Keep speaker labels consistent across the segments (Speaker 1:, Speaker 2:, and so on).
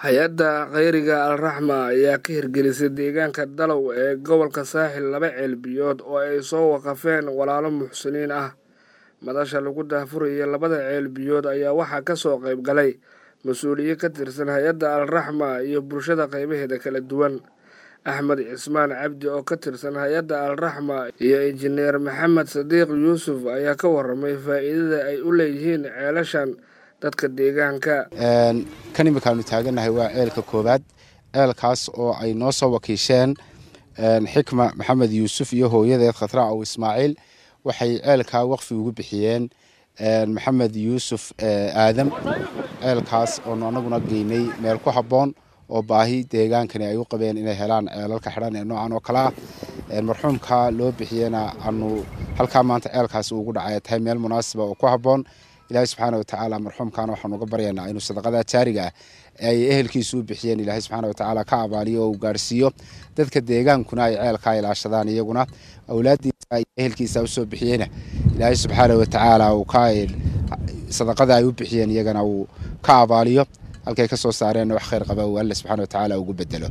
Speaker 1: hay-adda khayriga alraxma ayaa ka hirgelisay deegaanka dalow ee gobolka saaxil laba ceelbiyood oo ay soo waqafeen walaalo muxsiniin ah madasha lagu daafuraya labada ceelbiyood ayaa waxaa ka soo qayb galay mas-uuliyiin ka tirsan hay-adda alraxma iyo bulshada qaybaheeda kala duwan axmed cismaan cabdi oo ka tirsan hay-adda alraxma iyo injineer maxamed sadiiq yuusuf ayaa ka waramay faa'iidada ay u leeyihiin ceelashan dadka deegaanka
Speaker 2: kan imikaanu taagannahay waa ceelka koowaad ceelkaas oo ay noo soo wakiisheen xikma maxamed yuusuf iyo hooyadeed khatra aw ismaaciil waxay ceelkaa waqfi ugu bixiyeen maxamed yuusuf aadam ceelkaas oonu anaguna geynay meel ku habboon oo baahi deegaankani ay u qabeen inay helaan ceelalka xidhan ee noocan oo kale ah marxuumka loo bixiyena aanu halkaa maanta ceelkaasi ugu dhacay tahay meel munaasiba oo ku habboon ilaahay subxaana watacaala marxuumkana waxaanu uga baryaynaa inuu sadaqada jaariga ah ay ehelkiisu u bixiyeen ilaahay subxaana watacaala ka abaaliyo oo uu gaarhsiiyo dadka deegaankuna ay ceelkaa ilaashadaan iyaguna awlaadiisa iyo ehelkiisa usoo bixiyeyna ilaahay subxaana watacaala uu ka sadaqada ay u bixiyeen iyagana uu ka abaaliyo halkay ka soo saareenna wax khayr qaba uu alle subxana watacaala ugu bedelo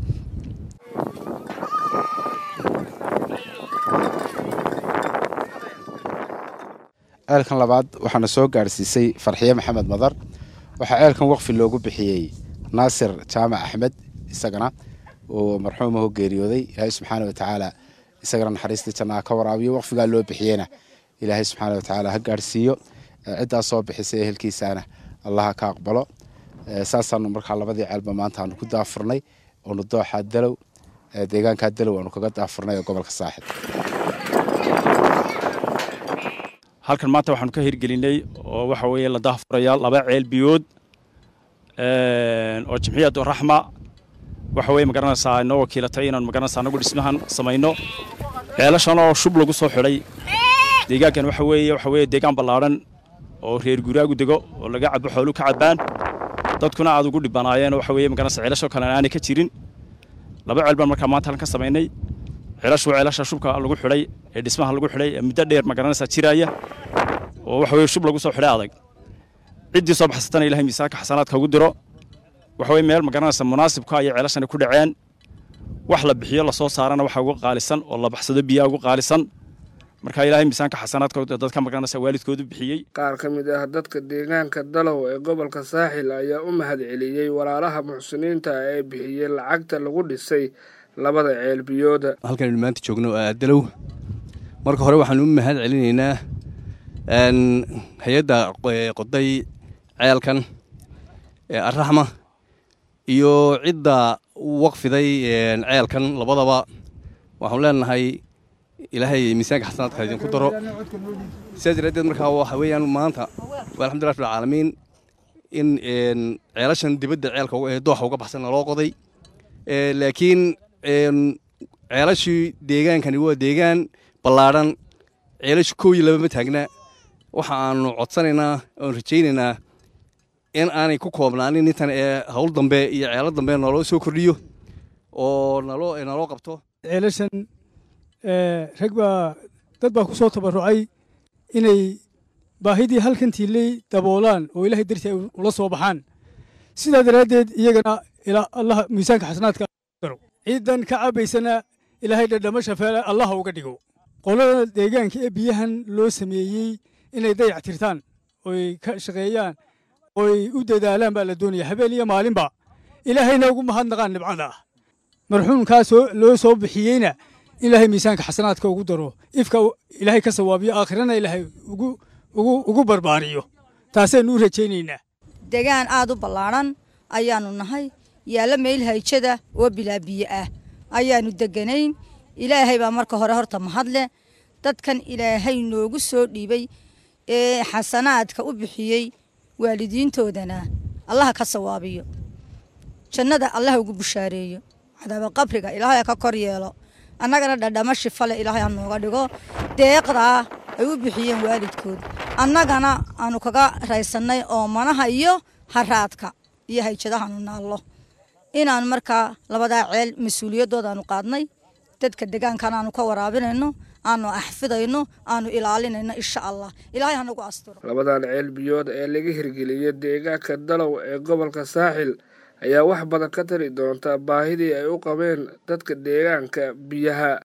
Speaker 2: ceelkan labaad waxaana soo gaadhsiisay farxiye maxamed madar waxaa ceelkan waqfi loogu bixiyey naasir jaamac axmed isagana oo marxuumaho geeriyooday ilaahay subxaana watacaala isagana naxariistii jannaa ka waraabiyo waqfigaa loo bixiyeyna ilaahay subxaana watacaala ha gaadhsiiyo ciddaa soo bixisay ehelkiisana allaha ka aqbalo saasaanu markaa labadii ceelba maanta aanu ku daafurnay oonu dooxaa dalow deegaankaa dalow aanu kaga daafurnay ee gobolka saaxib
Speaker 3: halkan maanta waxaanu ka hirgelinay oo waxa weeye la daahfuraya laba ceel biyood oo jimciyaddu raxma waxa weye magaranaysaa inoo wakiilatay inaanu magaranaysaa anagu dhismahan samayno ceelashan oo shub lagu soo xidhay deegaankan waxa weeye waxa weeye deegaan ballaadhan oo reer guraagu dego oo laga cabo xoolu ka cabaan dadkuna aad ugu dhibanaayeen waxa weeye magaranaysaa ceelashoo kale aanay ka jirin laba ceel baan markaa maanta halkan ka samaynay ceelashu ceelasha shubka lagu xidhay ee dhismaha lagu xidhay ee muddo dheer magaranaysaa jiraaya oo waxa weye shub lagu soo xidhay adag ciddii soo baxsatana ilahay miisaanka xasanaadka ugu diro waxa weye meel magaranaysa munaasibka ayay ceelashani ku dhaceen wax la bixiyo lasoo saarana waxa ugu qaalisan oo la baxsado biyaa ugu qaalisan marka ilaahay miisaanka xasanaadka dadka magaranaysa waalidkoodu bixiyey
Speaker 1: qaar ka mid ah dadka deegaanka dalow ee gobolka saaxil ayaa u mahad celiyey walaalaha muxsiniinta ee bixiyey lacagta lagu dhisay labada ceelbiyooda
Speaker 4: halkanaynu maanta joogno dalow marka hore waxaanu u mahad celinaynaa hay-adda qoday ceelkan ee araxma iyo cidda waqfiday ceelkan labadaba waxaanu leenahay ilaahay miisaanka xasanaadka idinku daro sidaas daraaddeed markaa waxa weeyaan maanta waa alxamdullah rabbilcaalamiin in ceelashan dibadda ceelka dooxa uga baxsan loo qoday laakiin ceelashii deegaankani waa deegaan ballaadhan ceelashu kow iyo laba ma taagna waxa aanu codsanaynaa oon rajaynaynaa in aanay ku koobnaanin intan ee hawl dambe iyo ceelo dambe naloo soo kordhiyo oo naloo naloo qabto
Speaker 5: ceelashan rag baa dad baa ku soo tabarucay inay baahidii halkan tiilay daboolaan oo ilaahay dartii ay ula soo baxaan sidaa daraaddeed iyagana ilaa allah miisaanka xasanaadka daro ciidan ka cabaysana ilaahay dhadhamo shafeele allaha uga dhigo qolada deegaanka ee biyahan loo sameeyey inay dayac tirtaan oy ka shaqeeyaan oy u dadaalaan baa la doonaya habeen iyo maalinba ilaahayna ugu mahadnaqaan nibcada ah marxuumkaas loo soo bixiyeyna ilaahay miisaanka xasanaadka ugu daro ifka ilaahay ka sawaabiyo aakhirana ilaahay ugu barbaariyo taasaynu u rajaynaynaa
Speaker 6: degaan aad u ballaadhan ayaannu nahay yaalla meel hayjada oo bilaa biyo ah ayaannu deganayn ilaahay baa marka hore horta mahadle dadkan ilaahay noogu soo dhiibay ee xasanaadka u bixiyey waalidiintoodana allaha ka sawaabiyo jannada allaha ugu bushaareeyo cadaaba qabriga ilaahay ha ka kor yeelo annagana dhadhamo shifale ilaahay ha nooga dhigo deeqdaa ay u bixiyeen waalidkood annagana aanu kaga raysannay oomanaha iyo haraadka iyo hayjadahaanu naallo inaan markaa labadaa ceel mas-uuliyadoodaanu qaadnay dadka degaankan aanu ka waraabinayno aanu axfidayno aanu ilaalinayno insha allah ilaahay hanagu asturo
Speaker 1: labadan ceel biyood ee laga hirgeliyey deegaanka dalow ee gobolka saaxil ayaa wax badan ka tari doonta baahidii ay u qabeen dadka deegaanka biyaha